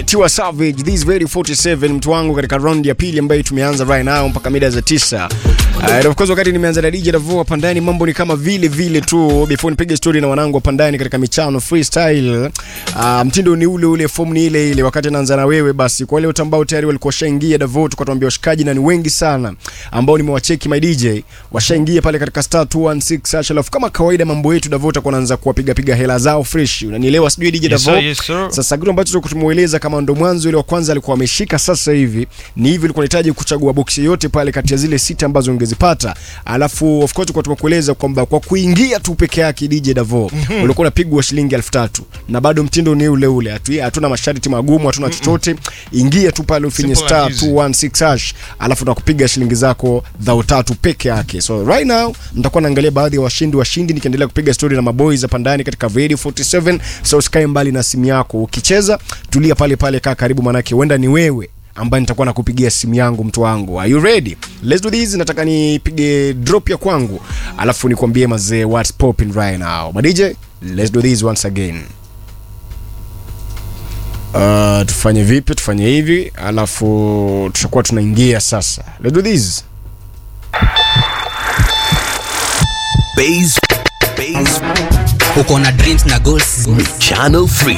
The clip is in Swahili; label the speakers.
Speaker 1: Tiwa Savage this very 47 mtu wangu katika round ya pili ambayo tumeanza right now mpaka mida za tisa. Uh, and of course wakati nimeanza na DJ Davo hapa ndani mambo ni kama vile vile tu before nipige story na wanangu hapa ndani katika michano freestyle. Uh, mtindo ni ule ule, form ni ile ile. Wakati naanza na wewe basi, kwa wale wote ambao tayari walikuwa washaingia Davo, tukatuambia washikaji na ni wengi sana ambao nimewacheki my DJ washaingia pale katika star 216 hash, alafu kama kawaida mambo yetu Davo takuwa anaanza kuwapiga piga hela zao fresh, unanielewa sijui DJ
Speaker 2: Yes,
Speaker 1: Davo.
Speaker 2: sir, yes, sir.
Speaker 1: Sasa kitu ambacho tumueleza kama ndo mwanzo ile wa kwanza alikuwa ameshika, sasa hivi ni hivi, ulikuwa unahitaji kuchagua boksi yote pale kati ya zile sita ambazo ungezipata, alafu of course kwa tumekueleza kwamba kwa kuingia tu peke yake DJ Davo ulikuwa unapigwa shilingi elfu tatu na bado mtindo ni ule ule, hatu- hatuna masharti magumu, hatuna chochote. Ingia tu pale ufinye
Speaker 2: Simple
Speaker 1: star
Speaker 2: and easy.
Speaker 1: 216 hash, alafu nakupiga shilingi zako dhao tatu peke yake. So right now nitakuwa naangalia baadhi ya washindi washindi, nikiendelea kupiga story na maboys hapa ndani katika Radio 47. So usikae mbali na simu yako, ukicheza tulia pale pale, kaa karibu, manake huenda ni wewe ambaye nitakuwa nakupigia simu yangu, mtu wangu. Are you ready? Let's do this. Nataka nipige drop ya kwangu, alafu nikwambie mazee what's popping right now. Ma DJ, let's do this once again. Uh, tufanye vipi? Tufanye hivi, alafu tutakuwa tunaingia sasa. Let's do this.
Speaker 3: Base, base,
Speaker 4: uko na dreams na goals
Speaker 3: channel 3.